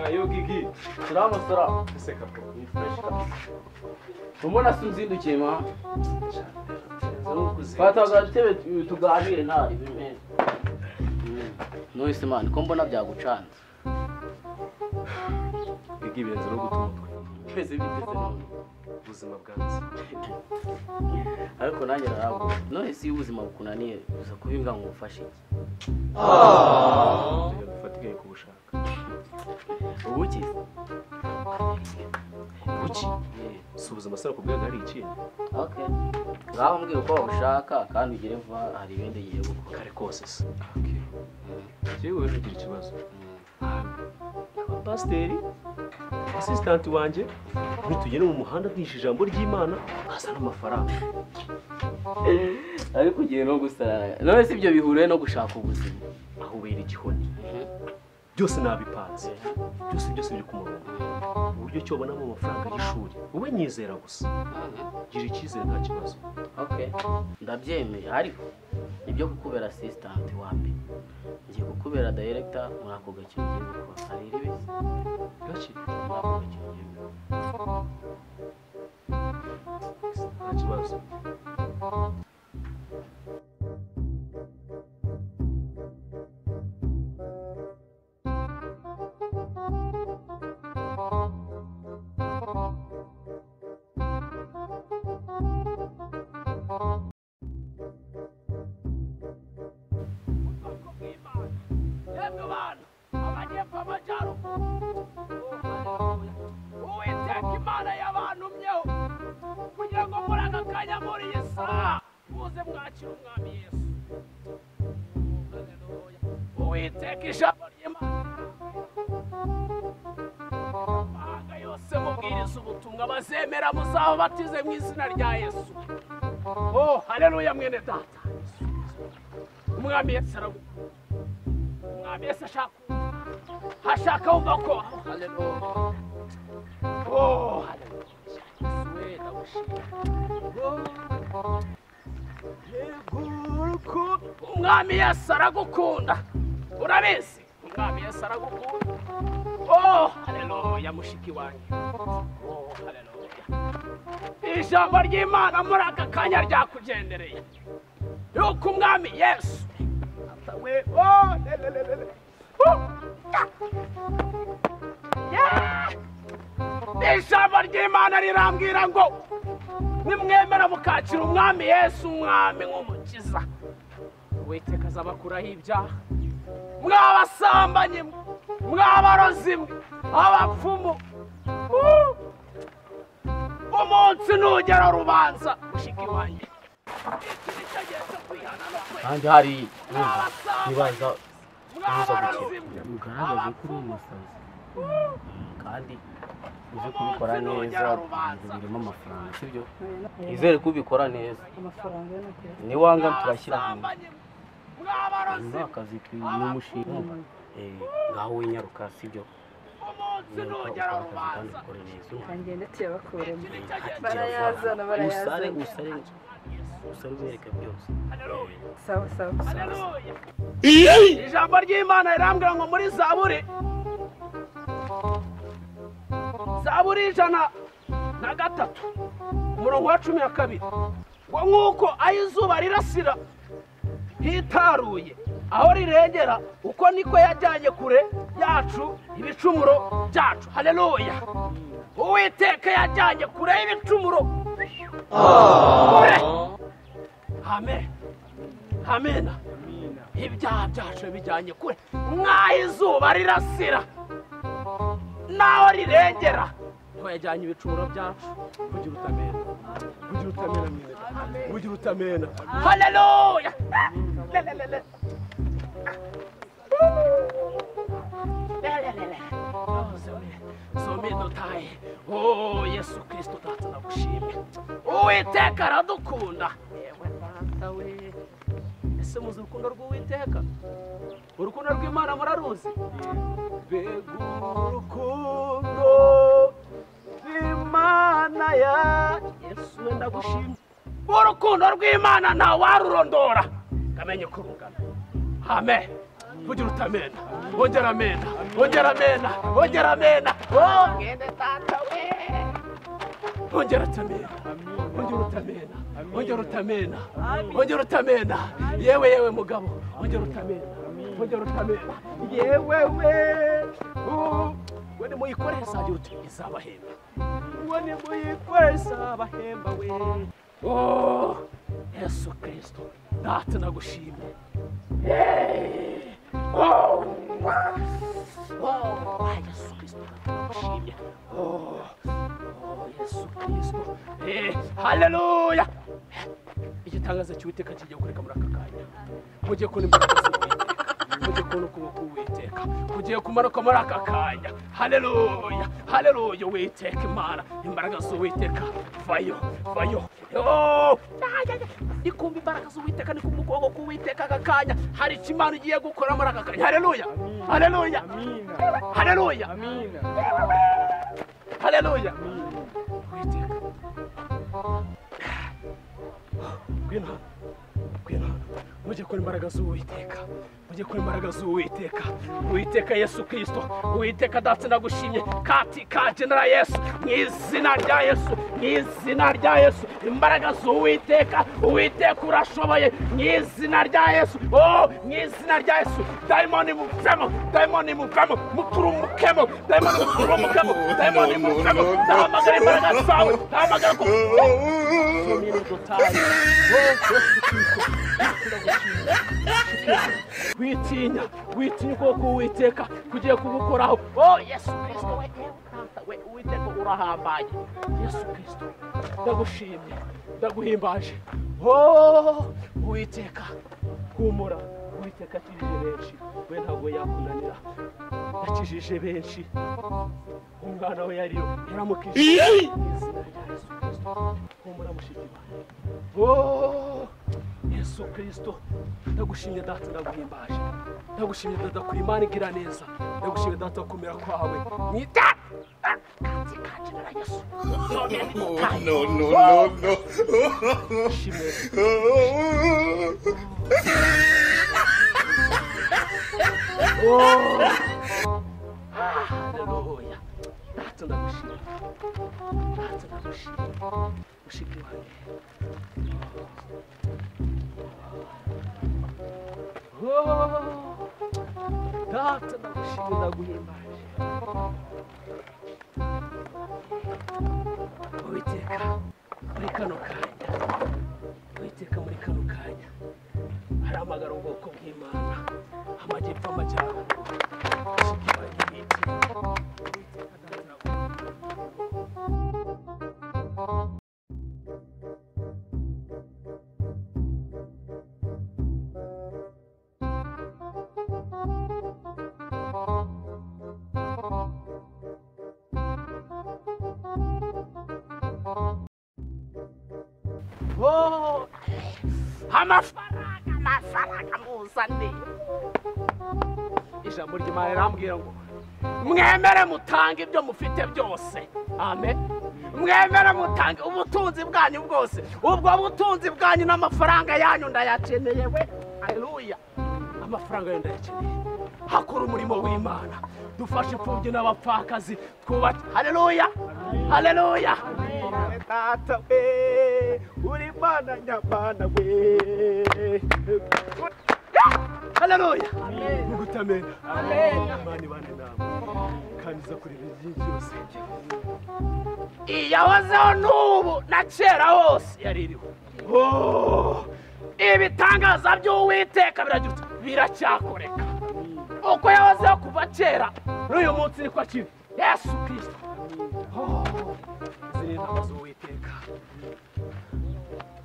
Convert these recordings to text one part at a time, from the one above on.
ayo gigi turamusora guseka ni fresh kabisa mbona sinzindukiye ma nukuze twataga dutebe tuganire nta ibimera noyise mani ko mbona byagucanze gigi birenze no guta umutwe twese biteze none ubuzima bwanjye ariko nanjye narabu none si iyo ubuzima bukunaniye uza kubinga ngo umufashe iki reka dufate igihe kubushaka ubuki kuki si ubuzima se nakubwiraga hari ikintu okay ngaho mbwira uko babushaka kandi ugere vuba hari ibindi ugiye gukora kare kose se yewe rero ugira ikibazo abapasiteri asisitanti wanjye nitugenda mu muhanda bwishe ijambo ry'imana azana amafaranga ariko ugiye no gusarara none si ibyo bihuriye no gushaka ubuzima aho ubera igihoni byose nabipanze byose byose biri ku murongo uburyo ki wabonamo amafaranga y'ishuri wowe nyizera gusa gira icyizere nta kibazo okay ndabyemeye ariko nibyo kukubera asisitanti wambi ngiye kukubera dayiregita muri ako gakino ugiye gukora hari iribesi gake muri ako gakino ugiye gukora nta kibazo yemwe bantu amajyepfo amajyaruguru uwiteka imana yabantumyeho kugira ngo muri aka kanya muri iyi saha muze mwakire umwami yesu uwiteka ijambo ry'imana amahanga yose mubwiriza ubutumwa bazemera muzababatize mu izina rya yesu o hareruya mwene data umwami yesu aragukunda mwami yesu ashaka hashaka wumva ko haleluya oh haleluya yewe ndagushimira yeguruko umwami yesu aragukunda urabizi umwami yesu aragukunda oh haleluya mushiki wanjye oh haleluya ijambo ry'imana muri aka kanya ryakugendereye yuko umwami yesu atawe oh le le le le le Oh! Yeah! ijambo ry'imana rirambwira ngo nimwemera mukakira umwami yesu umwami nk'umukiza uwiteka azabakuraho ibyaha mw'abasambanyi mwe mw'abarozi mwe abapfumu Uh! umunsi ntugera rubanza mushiki wanjye iki ni cyo gihe cyo kwihana no kwera kandi hari nibaza kubuza mugaragaze ko uri umusazi kandi uzi kubikora neza birimo amafaranga sibyo nizere ko ubikora neza amafaranga y'amafaranga niwanga turashyira hamwe ni akazi n'umushinga ngaho winyaruka sibyo wiyaruka ukora akazi kandi ukore neza ntangiye ndetse yabakuremo Barayazana, barayazana usare barayazana. usare usare ubereka byose sawa sawa sawa ijambo ry'imana rirambwira ngo muri zaburi zaburi ijana na gatatu umurongo wa cumi na kabiri ngo nk'uko aho izuba rirasira hitaruye aho rirengera uko niko yajyanye kure yacu ibicumuro byacu hareruya uwiteka yajyanye kure y'ibicumuro kure amen amena ibyaha byacu bijyanye kure nk'aho izuba rirasira n'aho rirengera ko yajyanye ibicumuro byacu kugira utamena kugira utamena mwene data. kugira utamena haleluya Lelelele. Lelelele. Oh, zomi- zomi dutaye oh yesu kirisito data ndagushimye uwiteka aradukunda yewe data we ese muzi urukundo rw'uwiteka urukundo rw'imana muraruzi mbega urukundo rw'imana ya yesu we ndagushimye urukundo rw'imana nta warurondora ngamenye ko rungana amen vugira utamena wongera amena wongera amena wongera amena Oh, mwene data we wongera utamena wongera utamena wongera utamena wongera utamena yewe yewe mugabo wongera utamena wongera utamena yewe we Uh, we nimuyikore zagira uti izabahemba we nimuyikore izabahemba we Oh, yesu kirisito data nagushimye Hey! Oh! wow. Oh, ay, Yesu Kristo, ndakushimye. Oh, oh, Yesu Kristo. Eh, haleluya! Igitangaza cy'Uwiteka kigiye kureka muri aka kanya. Mugiye kubona imbaraga z'Uwiteka. Mugiye kubona ukuboko k'Uwiteka. Kugiye kumanuka muri aka kanya. Haleluya! Haleluya, Uwiteka Imana. Imbaraga z'Uwiteka. Vayo, vayo. Oh! Ay, ay, ay. Ni kumva imbaraga z'Uwiteka, ni kumva ukuboko k'Uwiteka aka kanya. Hari icyo Imana igiye gukora muri aka kanya. Haleluya! Haleluya! Haleluya! Haleluya! Uwiteka. Ngwino hano. Ngwino hano. Mujye kora imbaraga z'Uwiteka. Mujye kora imbaraga z'Uwiteka. Uwiteka Yesu Kristo. Uwiteka Data nagushimye. Kati ka General Yesu. Mu izina rya Yesu. Mu izina rya Yesu. Imbaraga z'Uwiteka. Uwiteka urashoboye. Mu izina rya Yesu. Oh, mu izina rya Yesu. Dayimoni muvemo. Dayimoni muvemo. Muturumukemo. Dayimoni muturumukemo. Dayimoni muvemo. Ndahamagara imbaraga zawe. Ndahamagara ku witinya witinya ukuboko uwiteka kugiye kugukoraho o yesu kirisito we yewe kanta we uwiteka urahambaye yesu kirisito ndagushimye ndaguhimbaje o uwiteka humura uwiteka akijije benshi we ntabwo yakunanira yakijije benshi umwana we yariyo yaramukijije izina rya yesu kirisito humura mushiki wanjye Oh, Yesu Kristo ndagushimye data ndaguhimbaje ndagushimye data ku imana igira neza ndagushimye data kumera kwawe mwita kanzi kanji na Yesu Oh, no, no, no, no. shimwe Oh. haleluya data ndagushimye data ndagushimye mushiki wanjye Oh, data ndagushimye ndaguhimbaje Uwiteka muri kano kanya Uwiteka muri kano kanya aramagara ubwoko bw'imana amajyepfo amajyaruguru mushiki wanjye bitinya. Oh, amafaranga amafaranga muzane ijambo ry'imana rirambwira ngo mwemere mutange ibyo mufite byose amen mwemere mutange ubutunzi bwanyu bwose ubwo butunzi bwanyu n'amafaranga yanyu ndayakeneye we haleluya amafaranga yenda yakeneye hakora umurimo w'imana dufashe imfubyi n'abapfakazi twubake haleluya haleluya data we uri mana nyamana we haleluya mugutamena imana ibane nawe kandi iza kureba ibyinshi byose iyahozeho n'ubu na kera hose yari iriho Oh, ibitangaza by'uwiteka biragira uti, biracyakoreka uko yahozeho kuva kera n'uyu munsi niko akiri yesu kirisito izi ni inama z'uwiteka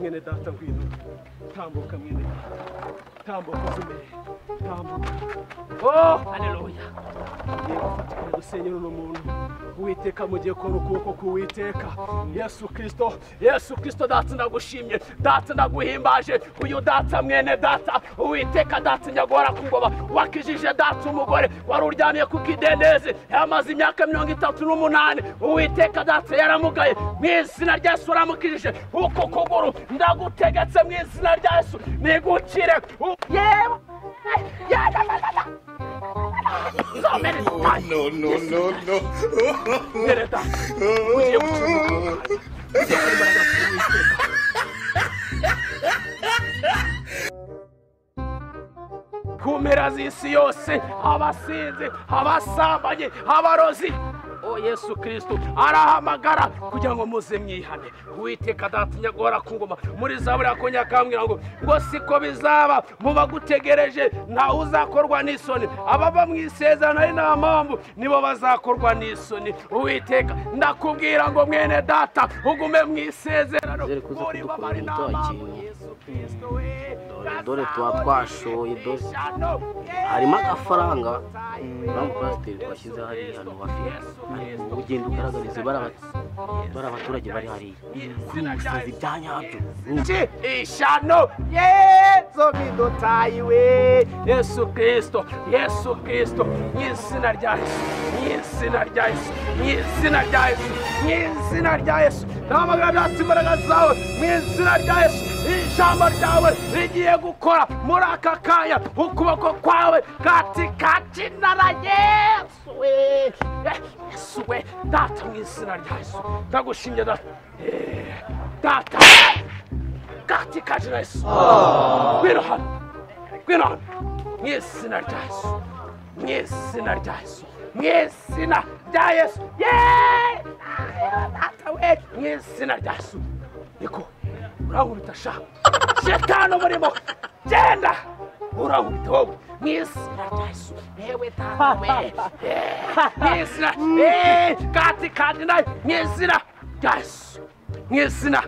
mwene data ngwino tambuka mwene data tambuka zimeye tambuka oh haleluya ugiye gufatikanya gusenyera uno muntu uwiteka mugiye kubona ukuboko k'uwiteka yesu kirisito yesu kirisito data ndagushimye data ndaguhimbaje uyu data mwene data uwiteka data nyagora kungoba wakijije data umugore wari uryamye ku kidendezi yamaze imyaka mirongo itatu n'umunani uwiteka data yaramugaye mu izina rya yesu uramukijije uko kuguru ndagutegetse mu izina rya yesu nigukire u- yewe so many times. no, no, no, no. Ndereta, ugiye gucuruza. ku mpera z'isi yose abasinzi abasambanye abarozi o yesu kirisito arahamagara kugira ngo muze mwihane uwiteka adatinya guhora ku ngoma muri zaburi yakongera akambwira ngo ngo siko bizaba muba gutegereje ntawe uzakorwa n'isoni abava mu isezerano ari nta mpamvu nibo bazakorwa n'isoni uwiteka ndakubwira ngo mwene data ugume mu isezerano Zere kuza muri bo bari nta kudukurura mpamvu ikintu. yesu kirisito we Dore- dore tuba twashoye, dore- harimo agafaranga banki pasiteri twashyize hariya hano hafi ariko ugenda ugaragariza bari aba- bari abaturage bari hariya kuri ubu busazi bya nyabyo nje ishano yezo bidotayiwe yesu kristo yesu kristo nyizina rya yesu nyizina rya yesu nyizina rya yesu nyizina rya yesu ndamagara byatsi imbaraga zawe mu izina rya yesu ijambo ryawe rigiye gukora muri aka kanya ukuboko kwawe katikakinara yesu we Eh, yesu we data mu izina rya yesu ndagushimye data Eh, data katika jina Yesu. Ngwino hano, ngwino hano, mu izina rya Yesu, mu izina rya Yesu, mu izina rya Yesu, Yeee! Data we, mu izina rya Yesu. Niko, urankubita sha, shetani umurimo, genda, urankubita wowe, mu izina rya Yesu, yewe data we, Yeee! mu izina, Yeee! katika jina, mu izina rya Yesu, mu izina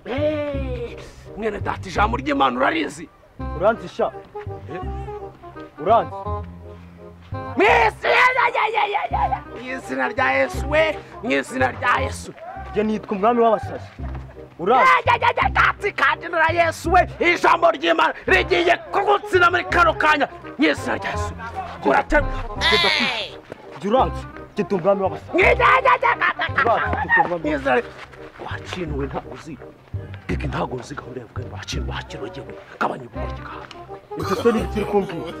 Hey, mwene data ijambo ry'imana urarizi uranzi sha uranzi mu izina rya- ya- ya- ya- ya- ya. Mu izina rya yesu we mu izina rya yesu njye nitwa umwami w'abasazi uranzi Ya- ya- ya- ya, data kandi na yesu we ijambo ry'imana rigiye kugutsina muri kano kanya mu izina rya yesu uraterwa njye uranzi njye ndi umwami w'abasazi mu izina rya rya- ka- ka- ka- Uranzi ka- njye ndi umwami mu w'abasazi izina rya- wacinuwe ntabwo uzi Bigi ntabwo uzi gahunda yavuga ngo wakinu wakinu yewe gabanya ubugoryi bwawe icyo so ni ikiri kumbwira No, Ya- ya-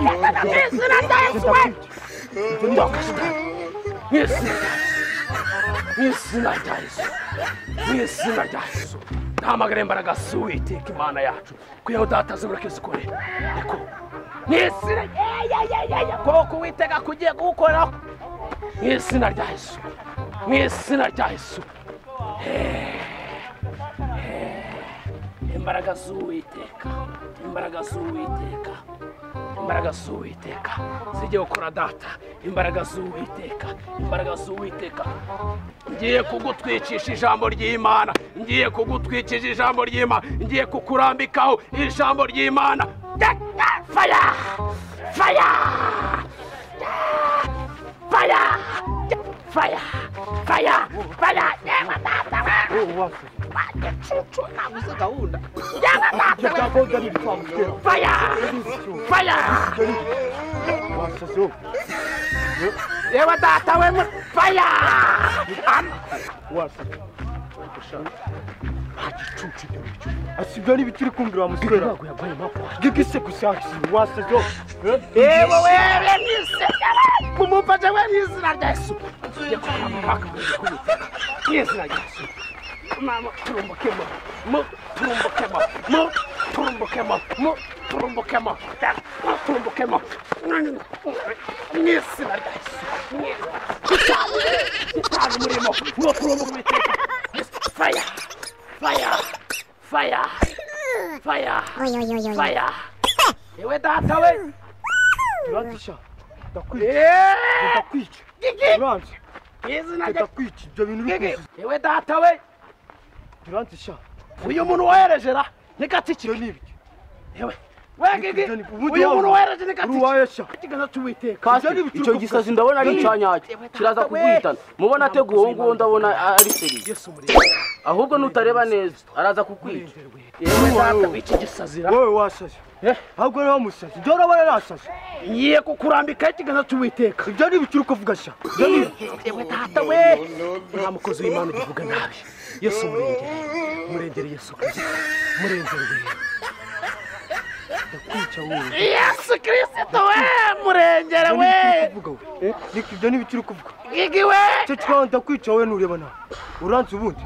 no, ya- ya, mu izina rya yesu we ndoka no. mwizina mwizina rya yesu mwizina rya yesu ntamagara imbaraga si uwiteka imana yacu kugira data zibura kizikore ariko mwizina yeyeyeye koko uwiteka kugiye kuwukoraho mwizina rya yesu mwizina rya yesu Eh, eh, imbaraga z'uwiteka imbaraga z'uwiteka imbaraga z'uwiteka zijye gukora data imbaraga z'uwiteka imbaraga z'uwiteka ngiye kugutwicisha ijambo ry'imana ngiye kugutwicisha ijambo ry'imana ngiye kukurambikaho ijambo ry'imana faya faya faya faya faya faya yewe data we wagicucu ntabwo uzi gahunda yewe data we gahunda ni ibitambwira faya faya wasazi wowe yewe data we mu- faya Am- wasazi asi ibyo ni ibikiri kumbwira wa musore ntabwo yagwaye impapuro gikise gusa wasazi wowe yewe wewe mwisenya we mumufashe we mu izina rya yesu tujye kwa muganga kubiteka mu izina rya yesu mama turumbukemo mu turumbukemo mu turumbukemo mu turumbukemo mu turumbukemo mu izina rya yesu mu izina- gitaha gitaha umurimo mu turumbuke kubiteka faya faya faya faya faya yewe data we uranzi sha ndakwica Eh, ndakwica Gigi, uranzi izina rya ndakwica ibyo bintu uri Gigi, kuvuga yewe data we uranzi sha uyu muntu wohereje ra ni gatiki ibyo ni ibiki yewe we Gigi uyu muntu wohereje ni gatiki uruwaye sha ikiganza cy'uwiteka Ibyo ni kasi ibicuruzwa icyo gisazi ndabona ari icyanyacyo kiraza kuguhitana mubona ateguye uwo nguwo ndabona ari seriye yesu murimo ahubwo nutareba neza araza kukwica yewe data w'iki gisazira wowe wasazi Eh. ahubwo niba musazi ibyo urabona nasazi ngiye kukurambikaho ikiganza cy'uwiteka ibyo ni ibiki uri kuvuga sha ibyo ni ibiki yewe data we nta mukozi w'imana ugivuga nabi yesu murengere murengere yesu kirisito murengere ndakwica wowe yesu kirisito we murengere Ibyo we ni ibyo uri kuvuga wowe Eh, ni ibyo ni ibyo uri kuvuga gigi we icyo kibaho ndakwica wowe nureba nawe uranze ubundi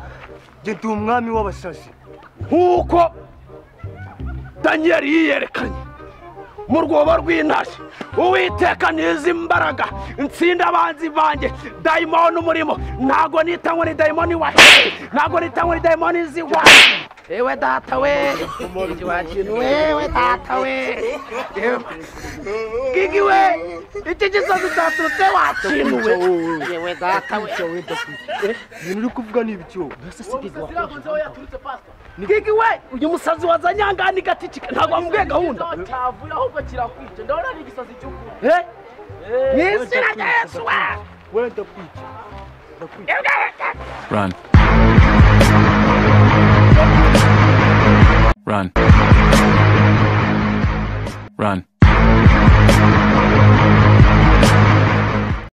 njye ndi umwami w'abasazi nk'uko daniyeli yiyerekanye mu rwobo rw'intashyi uwiteka n'izi mbaraga nsinda abanzi banjye dayimoni umurimo ntago nitanywa ni dayimoni wahiye ntago nitanywa ni dayimoni zigwa ewe data we iki wakintu wewe data we gigi we iki gisozi cyaturutse wakinuwe ewe data we ndakwica wowe ndakwica Eh, ibintu uri kuvuga ni ibiki wowe gigi we uyu musazi wazanye aha ngaha ni gaticika ntabwo wamubwiye gahunda cyavuye ahubwo kirakwica ndabona ari igisazi cy'ukuri Eh? Ni izina rya yesu we wowe ndakwica ndakwica Run. Run. Run.